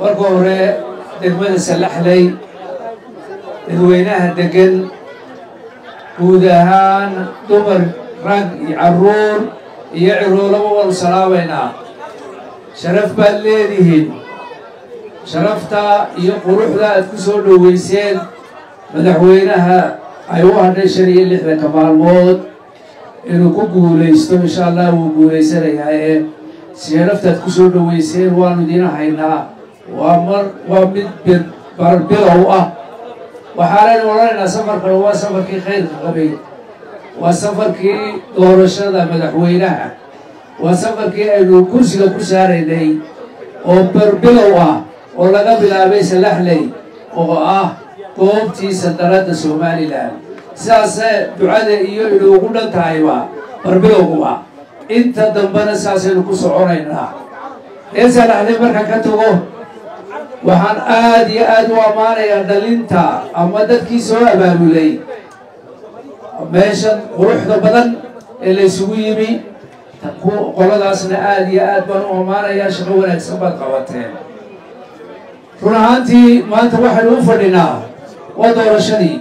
marka hore degmada sallaxley dadweynaha deggan guud ahaan dumar rag iyo carruur iyo ciroolaba waanu salaabaynaa sharaf baad leedihiin sharafta iyo quruxda aad ku soo dhoweyseen madaxweynaha ay u hadhay shan iyo lixdanka maalmood inuu ku guulaysto insha allah wuu guulaysanayaa ee sharaftaad ku soo dhoweyseen waanu idiin haynaa waa mar waa mid barbilow ah waxaanaynu odhanaynaa safarkan waa safarkii khayrka qabay waa safarkii doorashada madaxweynaha waa safarkii aynu kursiga ku saaraynay oo barbilow ah oo laga bilaabay salaxley oo ah goobtii sandaradda somalilan sidaasee ducada iyo inuugu dhan tahayba barbilowguba inta dambena saasaynu ku soconaynaa reer salaxley marka ka tago waxaan aad iyo aad u ammaanayaa dhalinta ama dadkii soo abaabulay meeshan quruxda badan ee la ysugu yimi qoladaasna aad iyo aad baan u ammaanayaa shaqo wanaagsan baad qabateen run ahaantii maanta waxaynu u fadhinaa waa doorashadii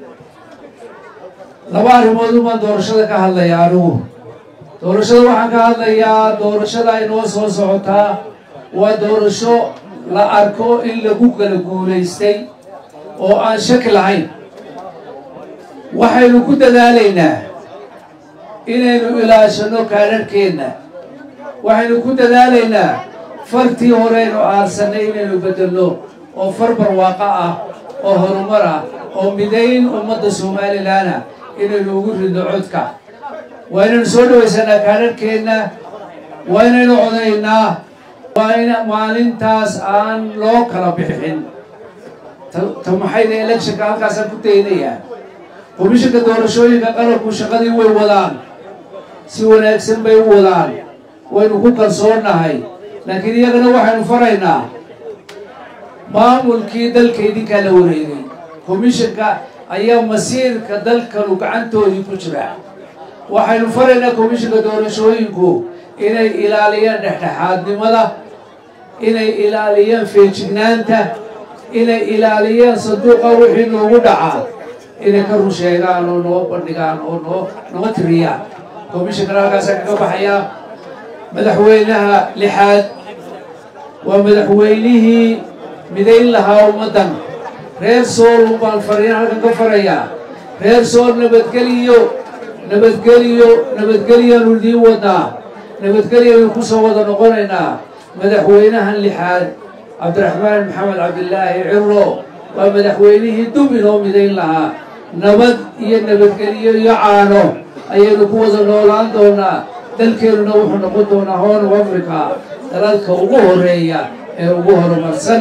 laba arrimood umaan doorashada ka hadlayaa anigu doorashada waxaan ka hadlayaa doorashada ay noo soo socotaa waa doorasho la arko in lagu kala guulaystay oo aan shaki lahayn waxaynu ku dadaalaynaa inaynu ilaashanno kaadharhkeenna waxaynu ku dadaalaynaa fartii horeynu aarsannay inaynu beddelno oo far barwaaqo ah oo horumar ah oo midayn ummadda somalilanah inaynu ugu ridno codka waa inaynu soo dhawaysanaa kaadharhkeenna waa inaynu codaynaa waa in maalintaas aan loo kala bixin ta maxayda electionka halkaasaan ku daynayaa komishanka doorashooyinka qaranku shaqadii way wadaan si wanaagsan bay u wadaan waynu ku kalsoonnahay laakiin iyagana waxaynu faraynaa maamulkii dalka idinkaa la wareegay komishanka ayaa masiirka dalkanu gacantoodii ku jira waxaynu faraynaa komishanka doorashooyinku inay ilaaliyaan dhexdhexaadnimada inay ilaaliyaan feejignaanta inay ilaaliyaan sanduuqa wixii noogu dhacaa inay ka run sheegaan oo noo bandhigaan oo noo noo tiriyaan komishankana halkaasa kaga baxayaa madaxweynaha lixaad waa madaxweynihii midayn lahaa ummaddan reer sool baan fariin halkan ka farayaa reer sool nabadgeliyo nabadgeliyo nabadgelyaanu idiin wadnaa nabadgelyanu ku soo wada noqonaynaa madaxweynahan lixaad cabdiraxmaan maxamed cabdilaahi ciro waa madaxweynihii dub inoo midayn lahaa nabad iyo nabadgelyo iyo caano ayaynu ku wada noolaan doonaa dalkeennuna wuxuu noqon doonaa horn of africa dalalka ugu horeeya ee ugu horumarsan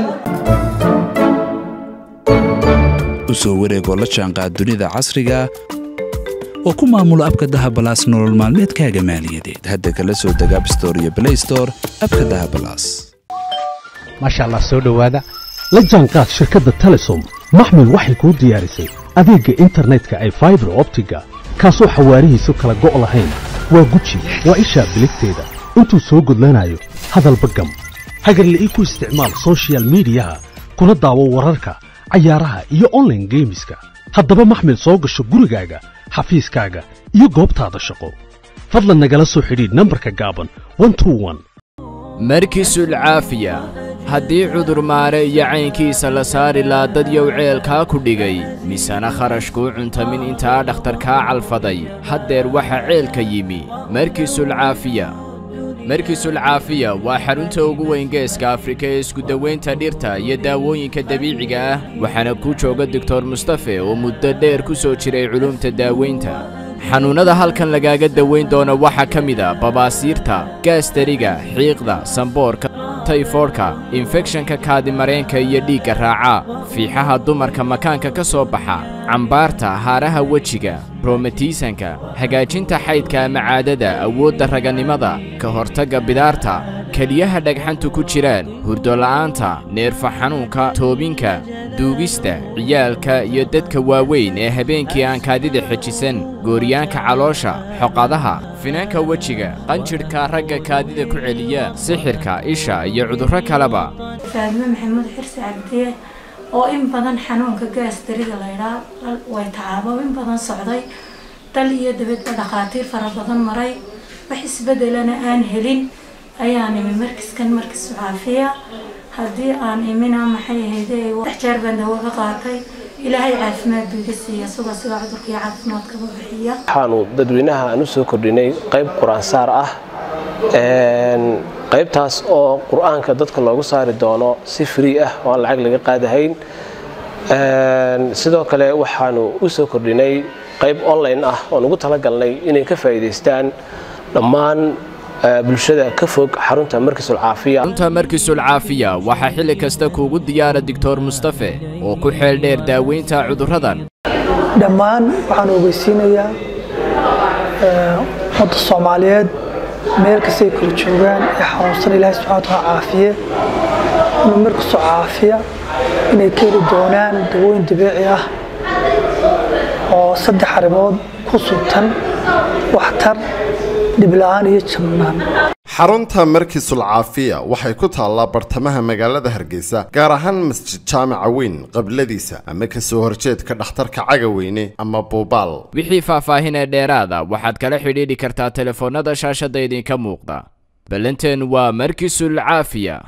u soo wareegoo la jaanqaad dunida casriga oo ku maamulo abka dahabalaas nolol maalmeedkaaga maaliyadeed hadda kala soo deg abstore iyo blaystore abka dahabalaas maasha allah soo dhowaada la jaanqaad shirkadda telesom maxmil waxay kuu diyaarisay adeegga internetka ay faibar optiga kaasoo xawaarihiisu kala go' lahayn waa guji waa ishaa biligteeda intuu soo gudlanayo hadalba gam hagarle ii ku isticmaal sochial midiyaha kuna daawo wararka cayaaraha iyo onlaine geemiska haddaba maxmil soo gasho gurigaaga xafiiskaaga iyo goobtaada shaqo fadlan nagala soo xidhiidh nambarka gaaban markisul caafiya haddii cudur maare iyo caynkiisa la saari laa dad yow ceelkaa ku dhigay misena kharashkuu cuntamin intaa dhakhtarkaa calfaday haddeer waxa ceelka yimi markisul caafiya markisul caafiya waa xarunta ugu weyn geeska afrika ee iskudawaynta dhirta iyo daawooyinka dabiiciga ah waxaana ku jooga doktor mustafe oo muddo dheer ku soo jiray culuumta daaweynta xanuunnada halkan lagaaga dawayn doona waxaa ka mid a babaasiirta gaastariga xiiqda samboorka tayfoodhka infekshanka kaadimareenka iyo dhiigga raaca fiixaha dumarka makaanka ka soo baxa cambaarta haaraha wejiga brometiisanka hagaajinta xaydka ama caadada awoodda raganimada ka hortagga bidaarta keliyaha dhagxantu ku jiraan hurdola'aanta neerfa xanuunka toobinka duugista ciyaalka iyo dadka waaweyn ee habeenkii aan kaadida xejisan gooryaanka caloosha xoqadaha finaanka wejiga qanjidhka ragga kaadida ku celiya sixirka isha iyo cudurro kaleba faadime maxamuud xirsi cabdiye oo in badan xanuunka gaastarida laydhaa way tacaabo in badan socday dal iyo dabadba dhakhaatiir fara badan maray wax isbedelana aan helin ayaan imi markiskan markis caafiya haddii aan imina maxay ahayde wax jeer baan dawo ka qaatay ilaahay caafimaad buu iga siiya isagoo sigaa cudurka iyo caafimaadkaba bixiya waxaanu dadweynaha aan u soo kordhinay qayb qur-aansaar ah qaybtaas oo qur-aanka dadka loogu saari doono si free ah oo aan lacag laga qaadahayn sidoo kale waxaanu u soo kordhinay qayb online ah oon ugu talagalnay inay ka faa'iidaystaan dhammaan bulshada ka fog xarunta markisul caafiya xarunta markisul caafiya waxaa xilli kasta kuugu diyaara doctor mustafe oo ku xeel dheer daaweynta cudurradan dhammaan waxaan ogeysiinayaa ummadda soomaaliyeed meel kastay kala joogaan ee xanuunsan ilaahay subxana wataala caafiye inuu markisu caafiya inay ka heli doonaan dawooyin dabiici ah oo saddex arrimood ku sugtan waxtar dhibla-aan iyo jabnaan xarunta markiisul caafiya waxay ku taallaa bartamaha magaalada hargeysa gaar ahaan masjid jaamaca weyn qabladiisa ama kasoo horjeedka dhakhtarka cagaweyne ama buubaal wixii faahfaahinee dheeraada waxaad kala xidhiidhi kartaa telefoonnada shaashadda idinka muuqda ballanteen waa markisul caafiya